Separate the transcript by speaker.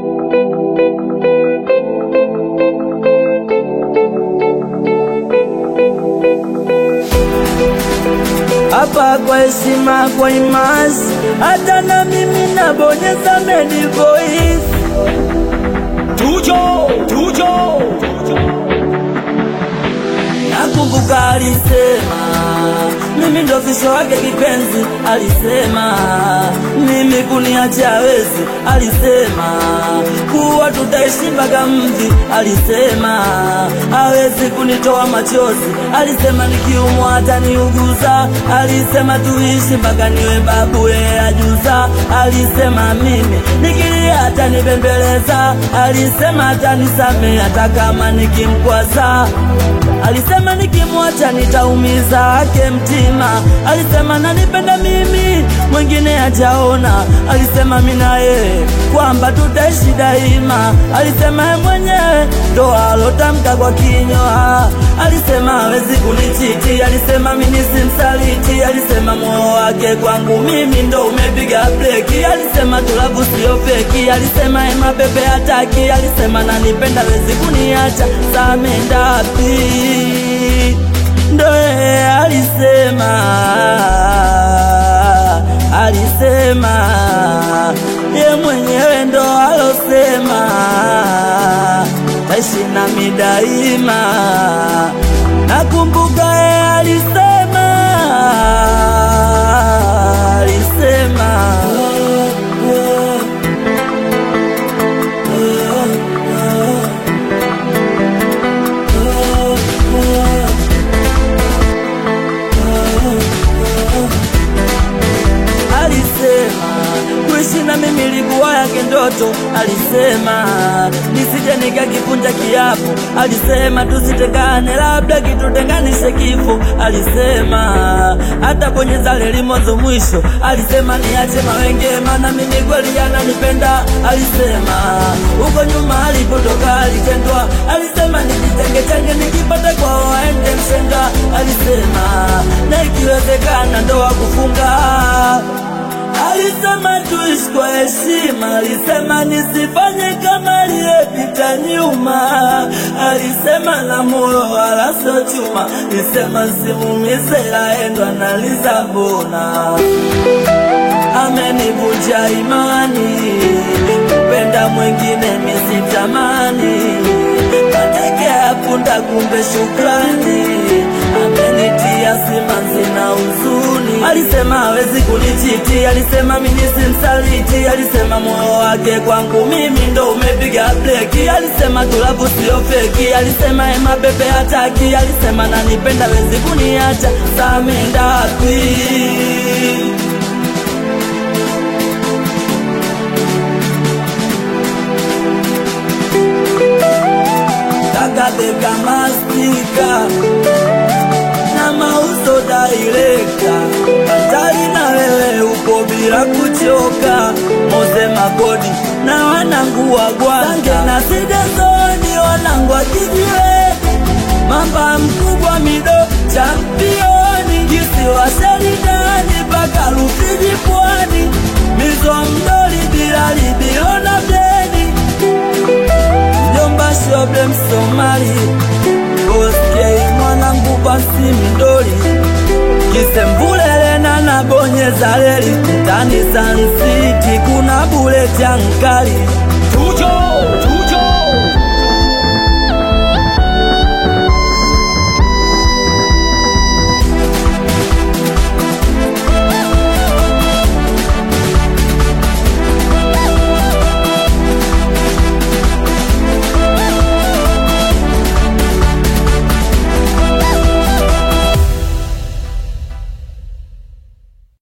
Speaker 1: hapa kwa heshima, kwa imasi, hata na mimi nabonyeza medi voice.
Speaker 2: Tujo, tujo,
Speaker 1: Nakumbuka alisema mimi ndo fisho wake kipenzi, alisema mimi kuniacha hawezi, alisema kuwa tutaishi mpaka mvi, alisema hawezi kunitoa machozi, alisema nikiumwa ataniuguza, alisema tuishi mpaka niwe babu yeye ajuza, alisema mimi nikilia atanibembeleza, alisema atanisamehe hata kama nikimkwaza Alisema nikimwacha nitaumiza ake mtima. Alisema nanipenda mimi, mwingine hajaona. Alisema mimi na yeye kwamba tutaishi daima. Alisema yeye mwenyewe ndo alotamka kwa kinywa. Alisema hawezi kunichiti. Alisema mimi simsaliti. Alisema moyo wake kwangu mimi ndo umepiga breki. Alisema tulavu sio feki. Alisema yeye mapepe hataki. Alisema nanipenda hawezi kuniacha. Samendapi ndo yeye alisema, alisema ye mwenyewe ndo alosema taishi nami daima. Nakumbuka yeye alisema, alisema alisema kuishi na mimi ilikuwa yake ndoto. Alisema nisije nikakivunja kiapo. Alisema tusitengane, labda kitutenganishe kifo. Alisema hata bonyeza leli mwanzo mwisho. Alisema niache mawenge, maana mimi kweli ananipenda. Alisema huko nyuma alipotoka alitendwa. Alisema nijitenge tenge, nikipata kwao aende mshenga. Alisema na ikiwezekana ndoa kufunga Alisema tuishi kwa heshima, alisema nisifanye kama aliyepita nyuma. Alisema na moyo wala sio chuma, alisema simumize aendo analiza mbona amenivunja imani, kupenda mwingine misitamani, katekea punda kumbe shukrani, amenitia simanzi na huzuni. Alisema hawezi kunichiti, alisema mimi simsaliti, alisema moyo wake kwangu mimi ndo umepiga breki, alisema tulavu sio feki, alisema ema bebe hataki, alisema nanipenda hawezi kuniacha, samendapi kakabeka mastika na mauzo daireka hatari na wewe uko bila kuchoka moze magodi na wanangu wa gwanga na sidezoni wanangu wa kijiwe mamba mkubwa mido championi kisiwa sheridani mpaka Rufiji pwani mizo mdoli bila libilo na beni mjomba shoble msomali boskei mwanangu basi midoli kisembulelena na bonyeza leli mtani sansiti kuna buleti ankali